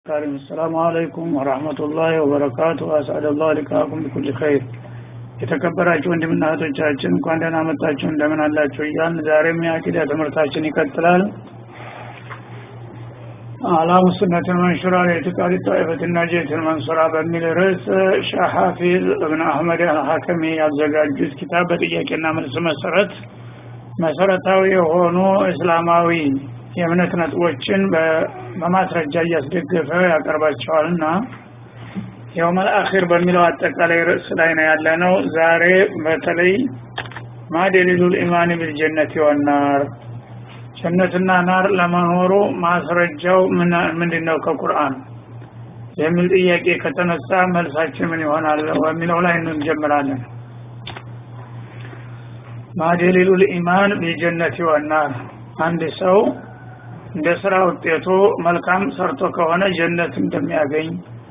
ካሪም ሰላሙ አለይኩም ወራህመቱላሂ ወበረካቱ አስአደላሁ ሊቃኩም ቢኩል ኸይር የተከበራችሁ ወንድምና እህቶቻችን እንኳን ደህና መጣችሁ እንደምን አላችሁ እያልን ዛሬም የአቂዳ ትምህርታችን ይቀጥላል አላሙ ሱነትን መንሹራ ለኢትቃድ ጣይፈት ናጀትን መንሱራ በሚል ርዕስ ሻሐፊዝ እብን አህመድ አልሐከሚ ያዘጋጁት ኪታብ በጥያቄና መልስ መሰረት መሰረታዊ የሆኑ እስላማዊ የእምነት ነጥቦችን በማስረጃ እያስደገፈ ያቀርባቸዋልና የውመል አኺር በሚለው አጠቃላይ ርዕስ ላይ ነው ያለ ነው ዛሬ በተለይ ማደሊሉል ኢማን ቢልጀነት ወናር ጀነትና ናር ለመኖሩ ማስረጃው ምንድነው ከቁርአን የሚል ጥያቄ ከተነሳ መልሳችን ምን ይሆናል በሚለው ላይ እንጀምራለን ማደሊሉል ኢማን ቢልጀነት ወናር አንድ ሰው እንደ ስራ ውጤቱ መልካም ሰርቶ ከሆነ ጀነት እንደሚያገኝ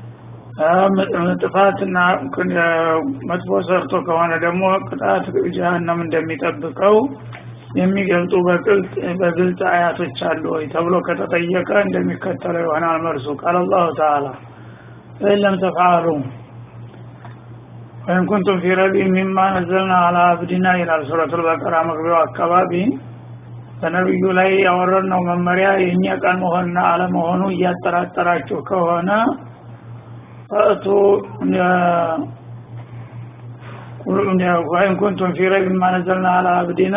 ጥፋትና መጥፎ ሰርቶ ከሆነ ደግሞ ቅጣት ጀሃነም እንደሚጠብቀው የሚገልጡ በግልጽ አያቶች አሉ ወይ ተብሎ ከተጠየቀ እንደሚከተለው ይሆናል መልሱ ቃል አላሁ ተዓላ ፈኢን ለም ተፍዓሉ ወይም ኩንቱም ፊ ረቢ ሚማ ነዘልና አላ አብዲና ይላል ሱረቱል በቀራ መግቢያው አካባቢ በነቢዩ ላይ ያወረድነው መመሪያ የእኛ ቃል መሆንና አለመሆኑ እያጠራጠራችሁ ከሆነ ፈእቱ ወይም ኩንቱም ፊ ረይብ ማ ነዘልና አላ አብዲና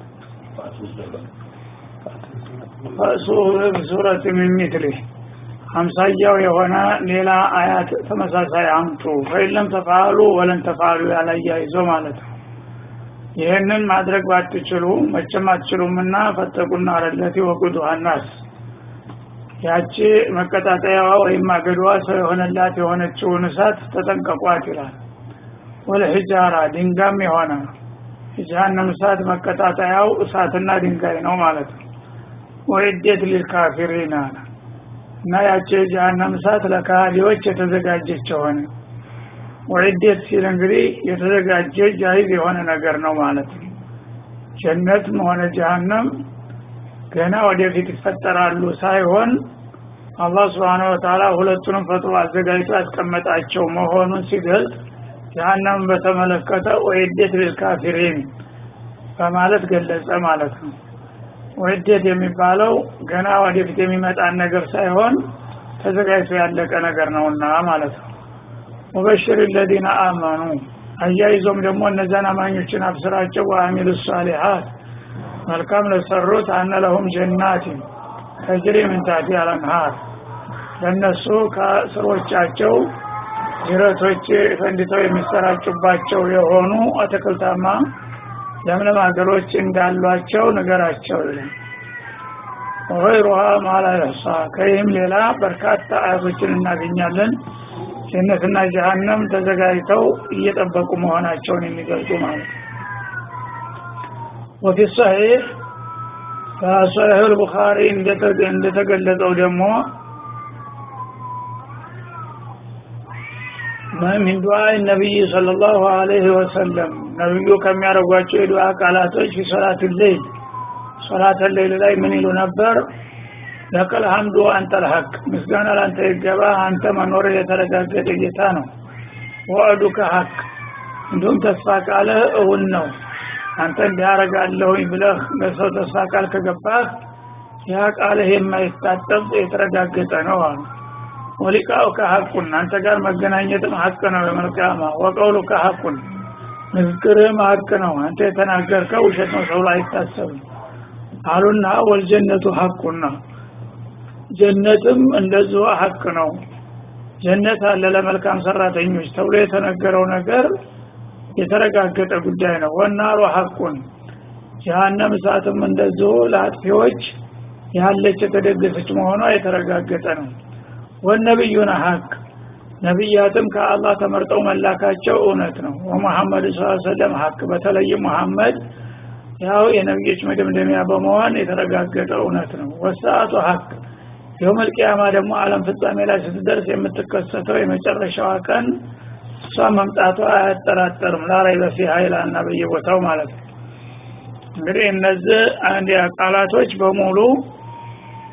ፈእሱ ሱረት ሚን ሚትሊህ አምሳያው የሆነ ሌላ አያት ተመሳሳይ አምጡ ፈኢለም ተፋሉ ወለን ተፋሉ ያላያይዞ ማለት ነው ይህንን ማድረግ ባትችሉ መቼም አትችሉምና ፈተቁና አረለቲ ወቁዱሃ ናስ ያቺ መቀጣጠያዋ ወይም አገዷዋ ሰው የሆነላት የሆነችውን እሳት ተጠንቀቋት ይላል ወለሂጃራ ድንጋም የሆነ የጀሃነም እሳት መቀጣጠያው እሳትና ድንጋይ ነው ማለት ነው ወይዴት ሊልካፊሪን አለ እና ያቺ የጀሃነም እሳት ለካህዲዎች የተዘጋጀች የሆነ ወዒደት ሲል እንግዲህ የተዘጋጀ ጃይዝ የሆነ ነገር ነው ማለት ነው ጀነትም ሆነ ጀሃነም ገና ወደፊት ይፈጠራሉ ሳይሆን አላህ ስብሓን ወተላ ሁለቱንም ፈጥሮ አዘጋጅቶ ያስቀመጣቸው መሆኑን ሲገልጽ ጀሃነምን በተመለከተ ወዒደት ልልካፊሪን በማለት ገለጸ ማለት ነው ወዒደት የሚባለው ገና ወደፊት የሚመጣን ነገር ሳይሆን ተዘጋጅቶ ያለቀ ነገር ነውና ማለት ነው ሙበሽር ለዚነ አመኑ አያይዞም ደግሞ እነዚያን አማኞችን አብስራቸው ወአሚሉ ሳሊሓት መልካም ለሰሩት አነ ለሁም ጀናትን ተጅሪ ምን ታቲ አልአንሃር ለእነሱ ከስሮቻቸው ጅረቶች ፈንድተው የሚሰራጩባቸው የሆኑ አትክልታማ ለምለም ሀገሮች እንዳሏቸው ንገራቸው ይላል ወይሩሃ ማላ ይሕሳ ከይህም ሌላ በርካታ አያቶችን እናገኛለን ጀነትና ጀሃነም ተዘጋጅተው እየጠበቁ መሆናቸውን የሚገልጹ ማለት ወፊ ሰሒሕ በሰሒሕ ልቡኻሪ እንደተገለጸው ደግሞ ምን ዱዓ ነቢይ صلى الله عليه وسلم ነብዩ ከሚያደርጓቸው የዱዓ ቃላቶች ፊ ሶላት ሌይል ሶላት ሌይል ላይ ምን ይሉ ነበር ለቀል ሐምዱ አንተ ልሐቅ ምስጋና ላንተ ይገባ አንተ መኖር የተረጋገጠ ጌታ ነው ወአዱከ ሐቅ እንዲሁም ተስፋ ቃልህ እውን ነው አንተ እንዲያረጋለሁኝ ብለህ ለሰው ተስፋ ቃል ከገባህ ያ ቃልህ የማይታጠብ የተረጋገጠ ነው አሉ ወሊቃኡከ ሐቁን አንተ ጋር መገናኘትም ሐቅ ነው የመልቅያማ ወቀውሉከ ሐቁን ንግግርህም ሐቅ ነው አንተ የተናገርከው ውሸት ነው ተብሎ አይታሰብም አሉና ወልጀነቱ ሐቁና ጀነትም እንደዚሁ ሀቅ ነው ጀነት አለ ለመልካም ሰራተኞች ተብሎ የተነገረው ነገር የተረጋገጠ ጉዳይ ነው ወናሩ ሀቁን ጀሃነም እሳትም እንደዚሁ ለአጥፊዎች ያለች የተደገሰች መሆኗ የተረጋገጠ ነው ወነብዩነ ሀቅ ነቢያትም ከአላህ ተመርጠው መላካቸው እውነት ነው ወመሐመድ ስ ሰለም ሀቅ በተለይም መሐመድ ያው የነቢዮች መደምደሚያ በመሆን የተረጋገጠ እውነት ነው ወሰአቱ ሀቅ የውመል ቂያማ ደግሞ አለም ፍጻሜ ላይ ስትደርስ የምትከሰተው የመጨረሻዋ ቀን እሷ መምጣቷ አያጠራጠርም ላራይ በፊሃ ይላና በየቦታው ማለት ነው እንግዲህ እነዚህ አንድ ቃላቶች በሙሉ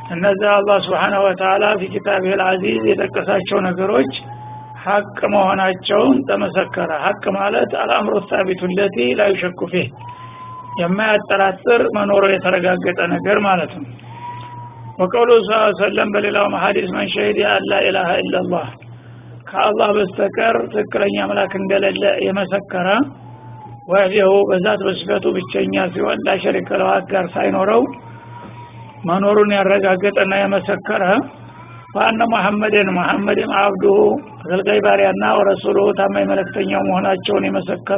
እነዚህ አላህ ስብሓንሁ ወተላ ፊ ኪታቢህ ልአዚዝ የጠቀሳቸው ነገሮች ሀቅ መሆናቸውን ተመሰከረ ሀቅ ማለት አልአምሮ ሳቢቱ ለቲ ላ ዩሸኩ ፊህ የማያጠራጥር መኖሩ የተረጋገጠ ነገር ማለት ነው ወቀውሉ ስ ሰለም በሌላው ሐዲስ መን ሸሂድ አላ ኢላሃ ኢላላህ ከአላህ በስተቀር ትክክለኛ አምላክ እንደሌለ የመሰከረ ወህደሁ በዛት በስፈቱ ብቸኛ ሲሆን ላሸሪከ ለው አጋር ሳይኖረው መኖሩን ያረጋገጠና የመሰከረ ዋነ ሙሐመድን ሙሐመድም አብዱሁ አገልጋይ ባሪያና ወረሱሉ ታማኝ መለክተኛው መሆናቸውን የመሰከረ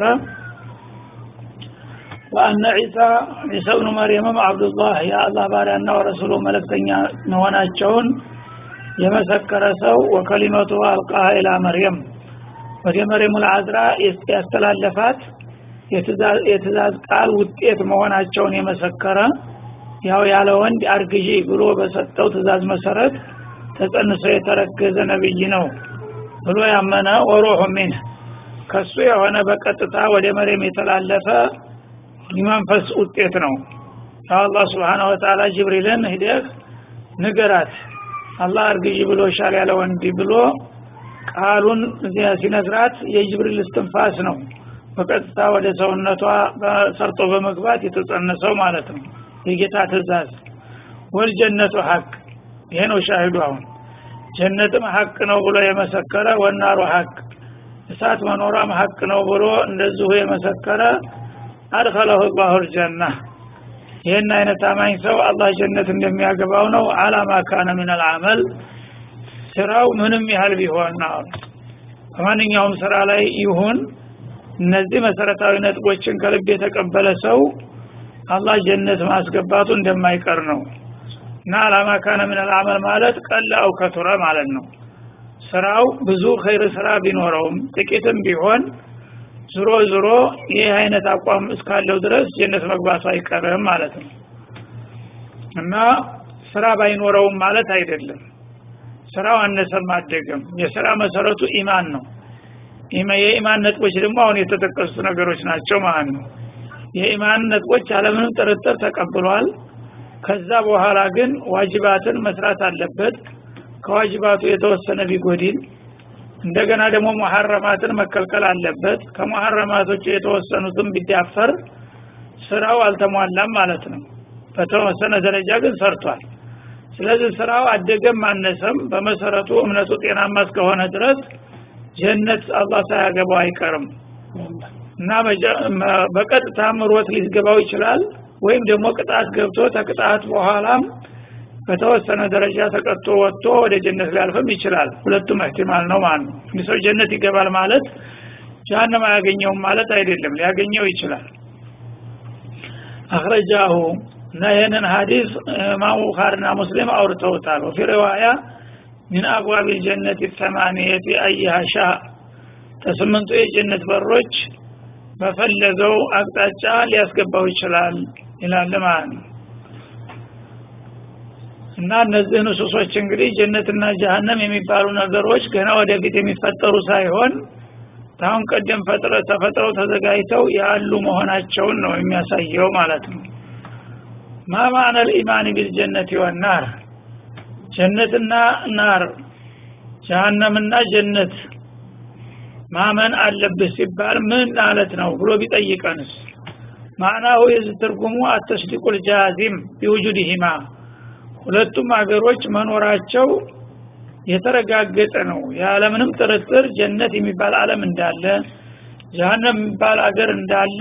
ወአነ ዒሳ ዒሳ ብኑ መርየምም አብዱላህ የአላህ ባሪያና ወረሱሉ መለክተኛ መሆናቸውን የመሰከረ ሰው ወከሊመቱ አልቃሃ ኢላ መርየም ወደ መርየም ልአዝራ ያስተላለፋት የትእዛዝ ቃል ውጤት መሆናቸውን የመሰከረ ያው ያለ ወንድ አርግዢ ብሎ በሰጠው ትእዛዝ መሰረት ተጸንሶ የተረገዘ ነብይ ነው ብሎ ያመነ ወሩሑ ሚንህ ከሱ የሆነ በቀጥታ ወደ መሬም የተላለፈ የመንፈስ ውጤት ነው አላህ ስብሓን ወተላ ጅብሪልን ሂደህ ንገራት አላህ እርግዢ ብሎ ሻል ያለ ወንድ ብሎ ቃሉን ሲነግራት የጅብሪል እስትንፋስ ነው በቀጥታ ወደ ሰውነቷ ሰርጦ በመግባት የተጸነሰው ማለት ነው የጌታ ትእዛዝ ወልጀነቱ ሀቅ ይሄ ነው ሻሂዱ አሁን ጀነትም ሀቅ ነው ብሎ የመሰከረ ወናሩ ሀቅ እሳት መኖሯም ሀቅ ነው ብሎ እንደዚሁ የመሰከረ አድኸለሁ ላሁ ልጀና ይህን አይነት አማኝ ሰው አላህ ጀነት እንደሚያገባው ነው አላማ ካነ ምን አልዓመል ስራው ምንም ያህል ቢሆን አሁን በማንኛውም ስራ ላይ ይሁን እነዚህ መሰረታዊ ነጥቦችን ከልብ የተቀበለ ሰው አላህ ጀነት ማስገባቱ እንደማይቀር ነው እና አላማ ካነ ምን አልዓመል ማለት ቀለ አው ከቱረ ማለት ነው ስራው ብዙ ኸይር ስራ ቢኖረውም ጥቂትም ቢሆን ዝሮ ዝሮ ይህ አይነት አቋም እስካለው ድረስ ጀነት መግባቱ አይቀርም ማለት ነው እና ስራ ባይኖረውም ማለት አይደለም ስራው አነሰም አደገም የስራ መሰረቱ ኢማን ነው የኢማን ነጥቦች ደግሞ አሁን የተጠቀሱት ነገሮች ናቸው ማለት ነው የኢማን ነጥቦች አለምንም ጥርጥር ተቀብሏል ከዛ በኋላ ግን ዋጅባትን መስራት አለበት ከዋጅባቱ የተወሰነ ቢጎድል እንደገና ደግሞ ሙሐረማትን መከልከል አለበት ከሙሐረማቶች የተወሰኑትን ቢዳፈር ስራው አልተሟላም ማለት ነው በተወሰነ ደረጃ ግን ሰርቷል ስለዚህ ስራው አደገም አነሰም በመሰረቱ እምነቱ ጤናማ እስከሆነ ድረስ ጀነት አላህ ሳያገባው አይቀርም እና በቀጥታ ምሮት ሊገባው ይችላል ወይም ደግሞ ቅጣት ገብቶ ተቅጣት በኋላም በተወሰነ ደረጃ ተቀጥቶ ወጥቶ ወደ ጀነት ሊያልፍም ይችላል ሁለቱም እህቲማል ነው ማለት ነው እንዲህ ሰው ጀነት ይገባል ማለት ጀሃነም አያገኘውም ማለት አይደለም ሊያገኘው ይችላል አክረጃሁ እና ይህንን ሀዲስ ኢማሙ ቡኻሪና ሙስሊም አውርተውታል ወፊ ሪዋያ ሚን አብዋብ ልጀነት ተማንየት አይሃ ሻ ከስምንቱ የጀነት በሮች በፈለገው አቅጣጫ ሊያስገባው ይችላል ይላል ማለት ነው እና እነዚህ ንሱሶች እንግዲህ ጀነትና ጀሃነም የሚባሉ ነገሮች ገና ወደፊት የሚፈጠሩ ሳይሆን ታሁን ቀደም ተፈጥረው ተዘጋጅተው ያሉ መሆናቸውን ነው የሚያሳየው ማለት ነው ማ ማዕነ ልኢማን ቢልጀነት ወናር ጀነትና ናር ጀሃነምና ጀነት ማመን አለብህ ሲባል ምን ማለት ነው ብሎ ቢጠይቀንስ ማዕናሁ የዚህ ትርጉሙ አተስዲቁል ጃዚም ቢውጁድሂማ ሁለቱም ሀገሮች መኖራቸው የተረጋገጠ ነው ያለምንም ጥርጥር ጀነት የሚባል አለም እንዳለ ጀሃነም የሚባል አገር እንዳለ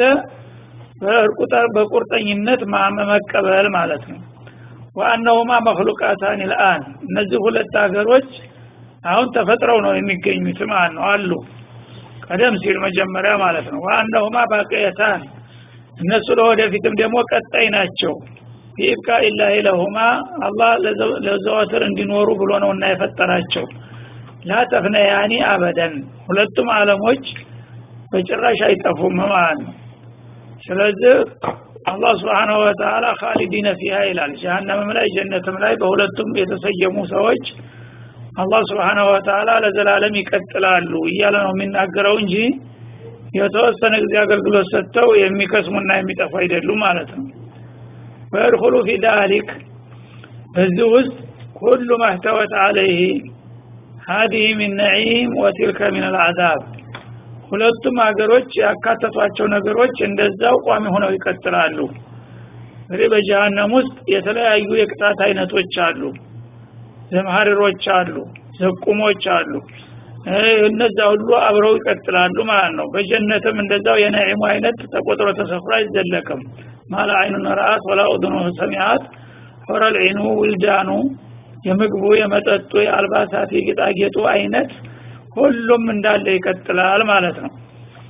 በቁርጠኝነት መቀበል ማለት ነው ወአነሁማ መክሉቃታን ልአን እነዚህ ሁለት ሀገሮች አሁን ተፈጥረው ነው የሚገኙት ማለት ነው አሉ ቀደም ሲል መጀመሪያ ማለት ነው ወአነሁማ ባቅየታን እነሱ ለወደፊትም ደግሞ ቀጣይ ናቸው ቢኢብቃ ኢላሂ ለሁማ አላህ ለዘወትር እንዲኖሩ ብሎ ነው እና የፈጠራቸው ላተፍነያኒ አበደን ሁለቱም አለሞች በጭራሽ አይጠፉም ማለት ነው ስለዚህ አላህ ስብሓንሁ ወተላ ካሊዲነ ፊሃ ይላል ጀሃነምም ላይ ጀነትም ላይ በሁለቱም የተሰየሙ ሰዎች አላህ ስብሓንሁ ወተላ ለዘላለም ይቀጥላሉ እያለ ነው የሚናገረው እንጂ የተወሰነ ጊዜ አገልግሎት ሰጥተው የሚከስሙና የሚጠፉ አይደሉም ማለት ነው ወየድኹሉ ፊ ዳሊክ በዚህ ውስጥ ኩሉ ማህተወት አለይህ ሀዲህ ሚን ነዒም ወቲልከ ሚን አልዓዛብ ሁለቱም ሀገሮች ያካተቷቸው ነገሮች እንደዛው ቋሚ ሆነው ይቀጥላሉ እንግዲህ በጀሃነም ውስጥ የተለያዩ የቅጣት አይነቶች አሉ ዘምሀሪሮች አሉ ዘቁሞች አሉ እነዛ ሁሉ አብረው ይቀጥላሉ ማለት ነው በጀነትም እንደዛው የነዒሙ አይነት ተቆጥሮ ተሰፍሮ አይዘለቅም ማለ አይኑን ረአት ወላ ኡድኑ ሰሚዓት ሆረል ዒኑ ውልዳኑ የምግቡ የመጠጡ የአልባሳት የጌጣጌጡ አይነት ሁሉም እንዳለ ይቀጥላል ማለት ነው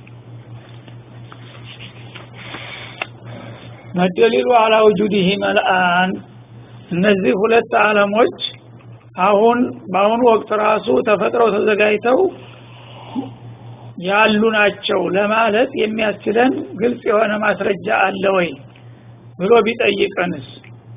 መደሊሉ አላ ውጁዲህ መልአን እነዚህ ሁለት አለሞች አሁን በአሁኑ ወቅት ራሱ ተፈጥረው ተዘጋጅተው ያሉ ናቸው ለማለት የሚያስችለን ግልጽ የሆነ ማስረጃ አለ ወይ ብሎ ቢጠይቀንስ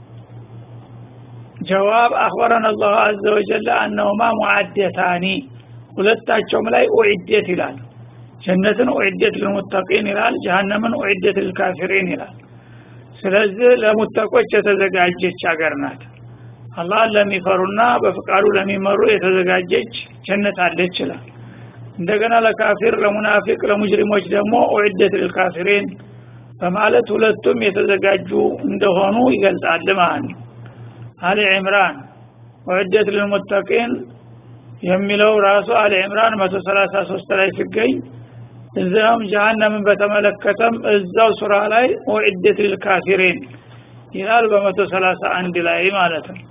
ጀዋብ አክበረን አላሁ አዘ ወጀለ አነሁማ ሙዓደታኒ ሁለታቸውም ላይ ኡዒደት ይላል ጀነትን ኡዒደት ልልሙተቂን ይላል ጀሃነምን ኡዒደት ልልካፊሪን ይላል ስለዚህ ለሙተቆች የተዘጋጀች ሀገር ናት አላህን ለሚፈሩና በፍቃዱ ለሚመሩ የተዘጋጀች ጀነት አለች ይላል እንደገና ለካፊር ለሙናፊቅ ለሙጅሪሞች ደግሞ ኡዒደት ልልካፊሪን በማለት ሁለቱም የተዘጋጁ እንደሆኑ ይገልጻል ማለት ነው አሊ ዕምራን ኡዒደት ልልሙተቂን የሚለው ራሱ አሊ ዕምራን 133 ላይ ሲገኝ እዚያም ጀሃነምን በተመለከተም እዛው ሱራ ላይ ኡዒደት ልልካፊሪን ይላል በ131 ላይ ማለት ነው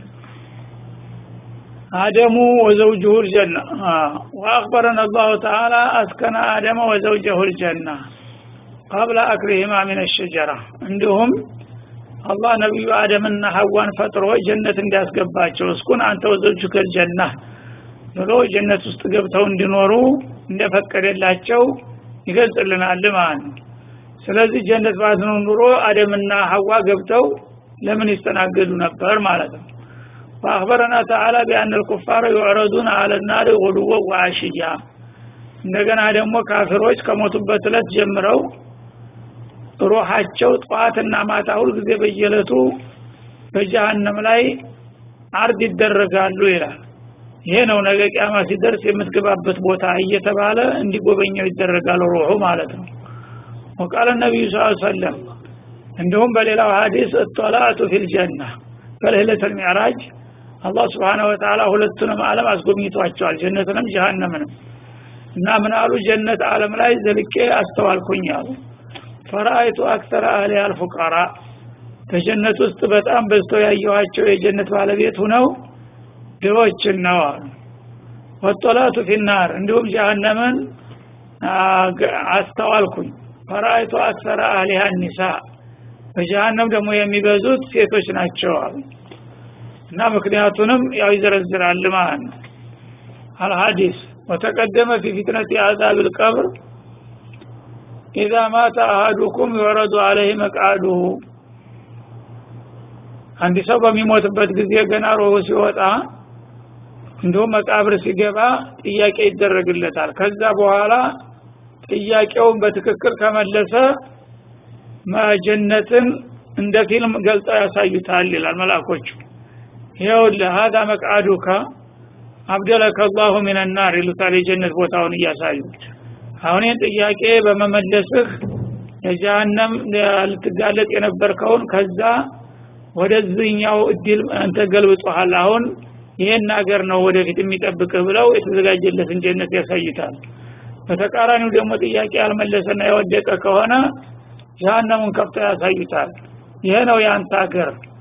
አደሙ ወዘውጅሁ ልጀና ወአክበረን አላሁ ተዓላ አስከነ አደመ ወዘውጀሁ ልጀና ቀብለ አክሊህማ ምን ሸጀራ እንዲሁም አላህ ነቢዩ አደምና ሐዋን ፈጥሮ ጀነት እንዲያስገባቸው እስኩን አንተ ወዘውጅከ ልጀና ብሎ ጀነት ውስጥ ገብተው እንዲኖሩ እንደፈቀደላቸው ይገልጽልናል ማለት ነው ስለዚህ ጀነት ባትኖር ኑሮ አደምና ሐዋ ገብተው ለምን ይስተናገዱ ነበር ማለት ነው فأخبرنا تعالى بأن الكفار يعرضون على النار غدوا وعشيا እንደገና ደግሞ ካፊሮች ከሞቱበት እለት ጀምረው ሩሃቸው ጠዋትና ማታ ሁልጊዜ በየለቱ በጀሃነም ላይ አርድ ይደረጋሉ ይላል ይሄ ነው ነገ ቂያማ ሲደርስ የምትገባበት ቦታ እየተባለ እንዲጎበኘው ይደረጋል ሩሑ ማለት ነው ወቃለ ነቢዩ ስ ሰለም እንዲሁም በሌላው ሀዲስ እጦላቱ ፊልጀና በልህለት ልሚዕራጅ አላህ ስብሓነ ወተላ ሁለቱንም አለም አስጎብኝቷቸዋል ጀነትንም ጀሃነምንም እና ምን አሉ ጀነት አለም ላይ ዘልቄ አስተዋልኩኝ አሉ ፈራአይቱ አክተር አህሊ አልፉቃራ በጀነት ውስጥ በጣም በዝተው ያየኋቸው የጀነት ባለቤት ሁነው ድሆችን ነው አሉ ወጦላቱ ፊናር እንዲሁም ጀሃነምን አስተዋልኩኝ ፈራአይቱ አክሰረ አህሊሃ ኒሳ በጀሃነም ደግሞ የሚበዙት ሴቶች ናቸው አሉ እና ምክንያቱንም ያው ይዘረዝራል ማለት ነው አልሐዲስ ወተቀደመ ፊ ፊትነት የአዛብ ልቀብር ኢዛ ማተ አሃዱኩም ይወረዱ አለህ መቃዱሁ አንድ ሰው በሚሞትበት ጊዜ ገና ሮሁ ሲወጣ እንዲሁም መቃብር ሲገባ ጥያቄ ይደረግለታል ከዛ በኋላ ጥያቄውን በትክክል ከመለሰ መጀነትን እንደ ፊልም ገልጸው ያሳዩታል ይላል መላኮቹ ይኸውልህ ሀዛ መቅአዱካ አብደለከ አላሁ ሚነናር ይሉታል የጀነት ቦታውን እያሳዩት አሁን ይህን ጥያቄ በመመለስህ የጀሃነም ልትጋለጥ የነበርከውን ከዛ ወደዚህኛው እድል አንተ ገልብጾሃል አሁን ይሄን ሀገር ነው ወደፊት የሚጠብቅህ ብለው የተዘጋጀለትን ጀነት ያሳይታል በተቃራኒው ደግሞ ጥያቄ ያልመለሰና የወደቀ ከሆነ ጀሃነሙን ከፍተው ያሳዩታል ይሄ ነው የአንተ ሀገር